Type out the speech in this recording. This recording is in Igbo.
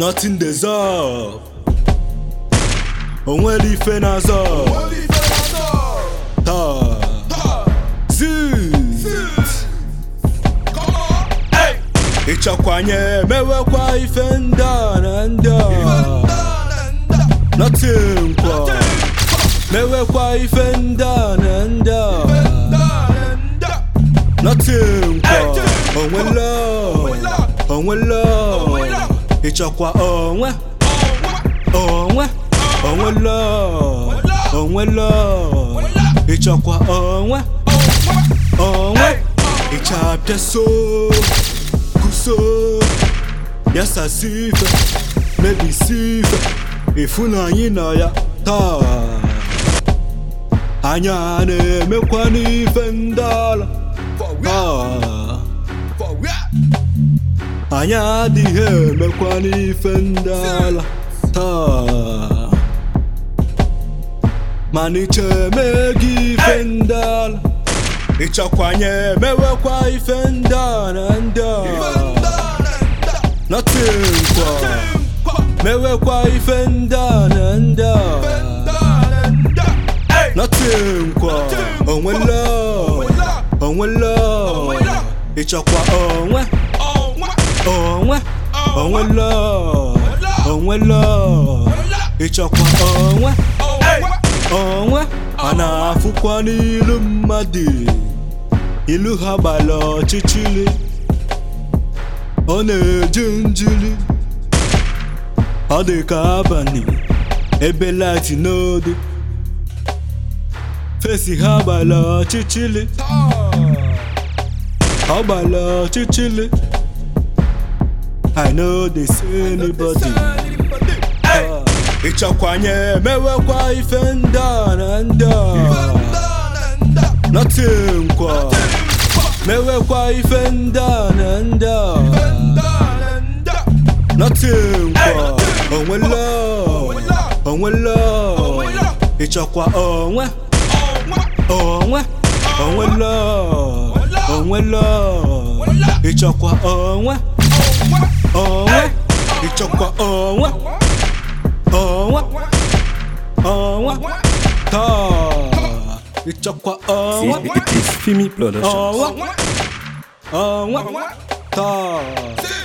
nothing deserve onwere ife na-azọ taa zit ịchakwanye mewekwa ife ndị a na ndị a nothing kwa mewekwa ife ndị a na ndị a nothing kwa onwela onwela ịchọkwa onwe onwe onwela onwela ịchọkwa onwe onwe ịchapịa so kuso yasasi ife mebisi ife ịfụnanyị na ya taa anya na-emekwa n'ife ndị ala taa anyị adịghị emekwa n'ife ndị ala taa mana iche eme gị ife ndị ala ịchakwanye mewekwa ife ndị a na ndị a nothing kwa mewekwa ife ndị a na ndị a nothing kwa onwela onwela ịchọkwa onwe onwe onwela onwela ịchọkwa onwe onwe a na-afụkwa n'ilu mmadụ ilu ha gbara ọchịchịrị ọ na-eji njiri ọ dị ka abalị ebe lati n'odo fesi ha gbara ọchịchịrị ọ gbara ọchịchịrị I know they see anybody ịchakwanye mewekwa ife ndị a na ndị a nothing kwa mewekwa ife ndị a na ndị a nothing kwa onwela onwela ịchọkwa onwe onwe onwela onwela ịchọkwa onwe onwe ịchọkwa onwe onwe onwe taa ịchọkwa onwe It's Fimi Production. onwe onwe taa